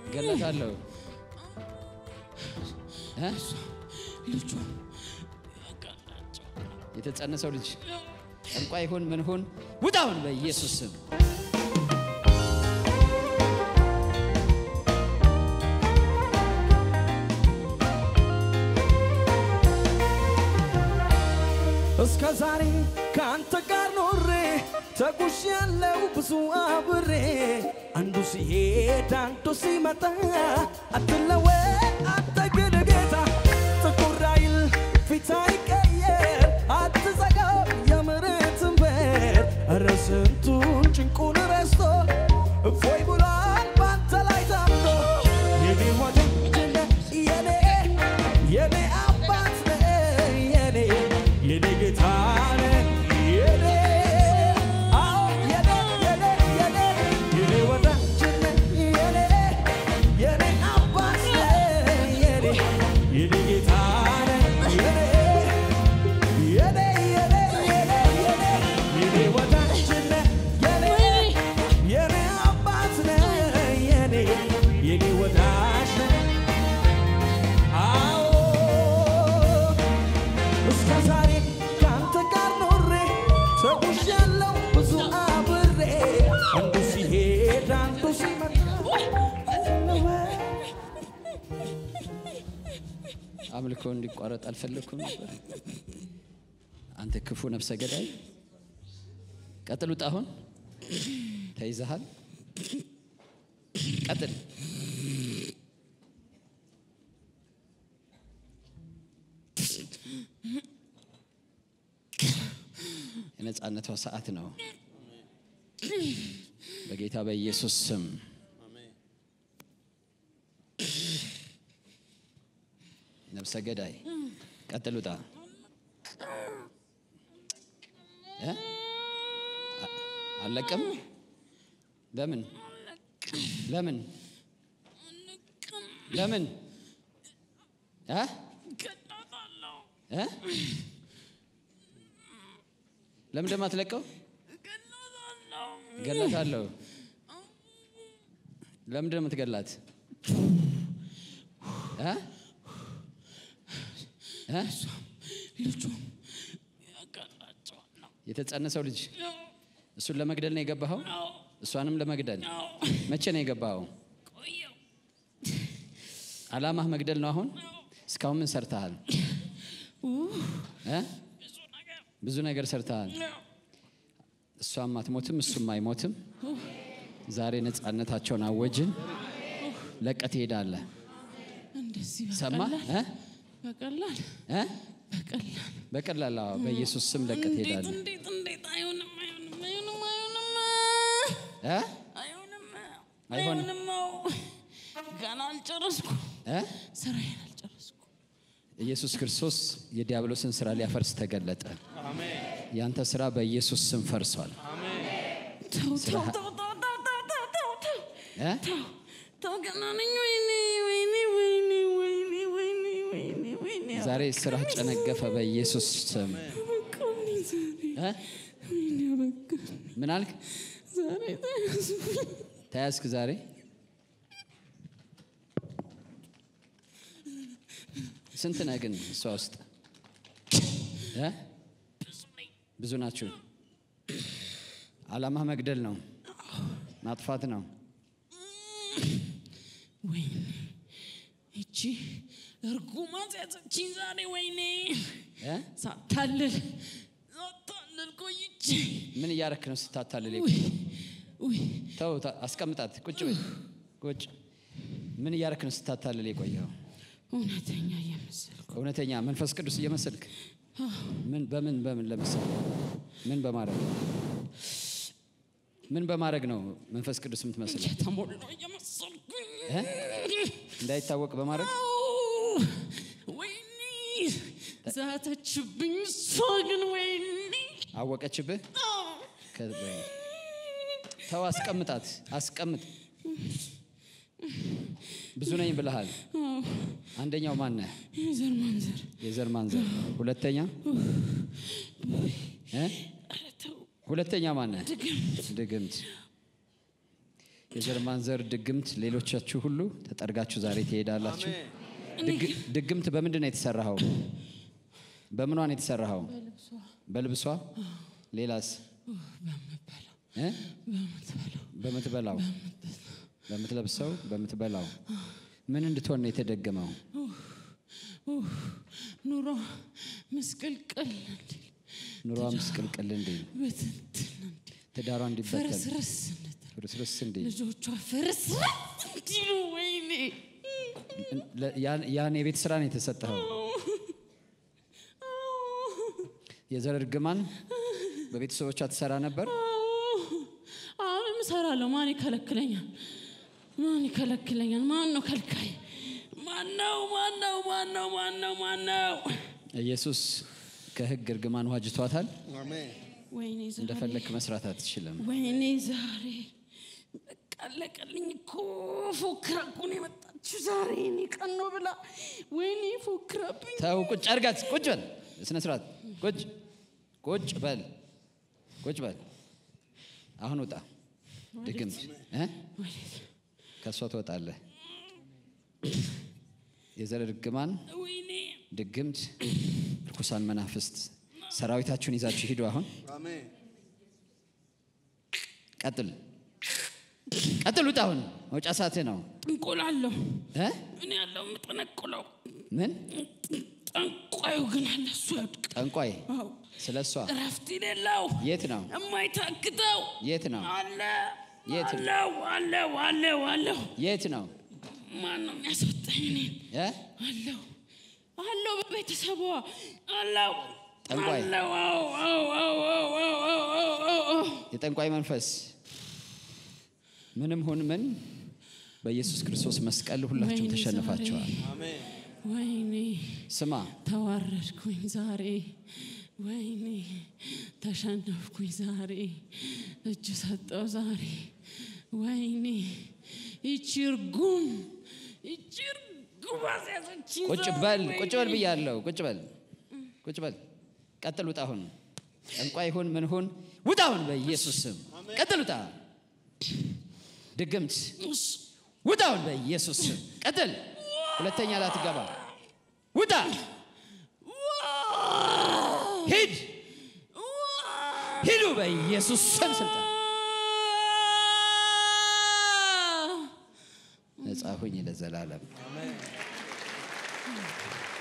ገለታለሁ እ? ልጇ የተጸነሰው ልጅ ጠንቋይ ይሁን ምን ሁን ውጣውን በኢየሱስ ስም እስከ ዛሬ ከአንተ ጋር ኖሬ ተጉሽ ያለው ብዙ አብሬ አንዱ ሲሄድ አንዱ ሲመጣ አትለወጥ አንተ ግን ጌታ ጥቁር አይል ፊት አይቀየር አትዘጋው የምሕረትን በር ኧረ ስንቱን ጭንቁን ረስቶ እፎይ ብሏል ባንተ ላይ ታምኖ የኔ ወዳጅ ነህ የኔ የኔ አባት ነህ የኔ የኔ ጌታ ነህ የኔ አዎ የኔ የኔ የኔ የኔ ወዳጅ ነህ የኔ የኔ አባት ነህ የኔ የኔ ጌታ ነህ የኔ የኔ የኔ የኔ የኔ የኔ ወዳጅ ነህ የኔ የኔ አባት ነህ የኔ የኔ ወዳጅ ነህ አዎ እስከ ዛሬ ከአንተ ጋር ኖሬ ተጉዣለሁ ብዙ አብሬ አንዱ ሲሄድ አንዱ ሲመጣ አምልኮ እንዲቋረጥ አልፈለግኩም ነበር። አንተ ክፉ ነፍሰ ገዳይ ቀጥል፣ ውጣ። አሁን ተይዘሃል። ቀጥል። የነጻነቷ ሰዓት ነው። በጌታ በኢየሱስ ስም ነፍሰ ገዳይ ቀጥል፣ ውጣ። እ? አ- አለቅም። ለምን ለምን ለምን እ? ገላታለሁ እ? ለምን ደግሞ አትለቀው? ገላታለሁ ገላታለሁ። ለምንድን ነው የምትገላት? እ? እ? ልጇም ያገላቸዋለሁ የተጸነሰው ልጅ እሱን ለመግደል ነው የገባኸው? እሷንም ለመግደል መቼ ነው የገባኸው? ቆየው አላማህ መግደል ነው። አሁን እስካሁን ምን ሰርተሃል? እ? ብዙ ነገር ብዙ ነገር ሰርተሃል። እሷም አትሞትም፣ እሱም አይሞትም። ዛሬ ነፃነታቸውን አወጅን። ለቀት ትሄዳለህ። እንደዚህ ሰማ በቀላል በቀላል እ? በቀላል በቀላል አዎ፣ በኢየሱስ ስም ለቀት እንዴት ትሄዳለህ። እንዴት እንዴት አይሆንም አይሆንም አይሆንም አይሆንም እ? አይሆንም አይሆንም። አይሆንም አዎ። ገና አልጨረስኩ እ? ስራዬን አልጨረስኩ ኢየሱስ ክርስቶስ የዲያብሎስን ስራ ሊያፈርስ ተገለጠ። ያንተ ስራ በኢየሱስ ስም ፈርሷል። ተው ተው ስራህ- ተው ተው ተው ተው ተው ተው ተው እ? ተው ተው ገና ነኝ ወይኔ ወይኔ ወይኔ ወይኔ ወይኔ ወይኔ ወይኔ ዛሬ ስራህ ጨነገፈ በኢየሱስ ስም። አበቃልኝ ዛሬ እ? ወይኔ አበቃ ምን አልክ? ዛሬ ተያዝኩኝ ተያዝክ ዛሬ? ስንት ነህ ግን እሷ ውስጥ እ? ብዙ ናችሁ። አላማህ መግደል ነው፣ ማጥፋት ነው። ወይኔ እቺ እርጉማት ያዘችኝ ዛሬ ወይኔ እ? ሳታልል ሳታልል ቆይቼ ምን እያረክ ነው ስታታልል? ውይ ውይ ተው፣ ታ- አስቀምጣት። ቁጭ በይ፣ ቁጭ። ምን እያረክ ነው ስታታልል የቆየው? እውነተኛ እየመሰልኩ እውነተኛ መንፈስ ቅዱስ እየመሰልክ ምን በምን በምን ለምሳሌ ምን በማድረግ ምን በማድረግ ነው መንፈስ ቅዱስ የምትመስለው? የተሞላ እየመሰልኩኝ እ? እንዳይታወቅ በማድረግ አው፣ ወይኔ ዛተችብኝ እሷ ግን ወይኔ አወቀችብህ። አው፣ ከ- ተው፣ አስቀምጣት፣ አስቀምጥ። ብዙ ነኝ ብለሃል። አው፣ አንደኛው ማን ነህ? የዘር ማንዘር የዘር ማንዘር። ሁለተኛ እ? ኧረ ተው ሁለተኛ ማን ነህ? ድግምት ድግምት። የዘር ማንዘር ድግምት ሌሎቻችሁ ሁሉ ተጠርጋችሁ ዛሬ ትሄዳላችሁ። ድግ- ድግምት በምንድን ነው የተሰራኸው? በምኗ ነው የተሰራኸው? በልብሷ። ሌላስ? እ? በምትበላው፣ በምትለብሰው፣ በምትበላው ምን እንድትሆን ነው የተደገመው? ኑሮ ምስቅልቅል እንዲል ኑሯ ምስቅልቅል እንዲል፣ ብትንትን እንዲል ትዳሯ እንዲበተን፣ ፍርስርስ እንድትል ፍርስርስ እንዲል ልጆቿ ፍርስርስ እንዲሉ ወይኔ ለ- ያን- ያን የቤት ስራ ነው የተሰጠኸው። የዘር እርግማን በቤተሰቦቿ ትሰራ ነበር። አሁንም እሰራለሁ። ማን ይከለክለኛል? ማን ይከለክለኛል? ማን ነው ከልካይ? ማን ነው? ማን ነው? ማን ነው? ማን ነው? ማን ነው? ኢየሱስ ከህግ እርግማን ዋጅቷታል። ወይኔ ዛሬ እንደፈለክ መስራት አትችልም። ወይኔ ዛሬ በቃ አለቀልኝ እኮ ፎክራ እኮ ነው የመጣችው ዛሬ እኔ ቀን ነው ብላ ወይኔ ፎክራብኝ ተው፣ ቁጭ አርጋት። ቁጭ በል፣ በስነ ስርዓት ቁጭ ቁጭ በል፣ ቁጭ በል። አሁን ውጣ። ድግምት እ? ወዴት ከእሷ ትወጣለህ። የዘር እርግማን ወይኔ ድግምት፣ ርኩሳን መናፍስት ሰራዊታችሁን ይዛችሁ ሂዱ። አሁን ቀጥል፣ ቀጥል፣ ውጣ። አሁን መውጫ ሰዓትህ ነው። ጥንቆላለሁ እ? እኔ ያለው የምጠነቁለው ምን ጠንቋዩ ግን አለ እሱ ያውድቅ ጠንቋይ? አዎ ስለ እሷ እረፍት የሌለው የት ነው? የማይታክተው የት ነው? አለ የት ነው? አለው አለው አለው አለው የት ነው? ማን ነው የሚያስወጣኝ እኔን እ? አለው አለው በቤተሰቧ አለው ጠንቋይ? አለው አዎ አዎ አዎ አዎ አዎ አዎ አዎ አዎ አዎ የጠንቋይ መንፈስ ምንም ሁን ምን በኢየሱስ ክርስቶስ መስቀል ሁላችሁም ወይኔ ተሸንፋችኋል። ወይኔ ስማ ተዋረድኩኝ ዛሬ ወይኔ ተሸነፍኩኝ ዛሬ እጅ ሰጠው ዛሬ ወይኔ ይቺ እርጉም ይቺ እርጉም አስያዘችኝ ቁጭ ዛሬ፣ በል ወይኔ። ቁጭ በል ብያለሁ። ቁጭ በል ቁጭ በል። ቀጥል፣ ውጣ። አሁን ጠንቋይ ሁን ምን ሁን ውጣ። አሁን በኢየሱስ ስም ቀጥል፣ ውጣ። ድግምት እሺ፣ ውጣ። አሁን በኢየሱስ ስም ቀጥል። ሁለተኛ ላትገባ ውጣ። ሂድ ሂዱ በኢየሱስ ስም ስልጣን ነጻ ሁኝ ለዘላለም።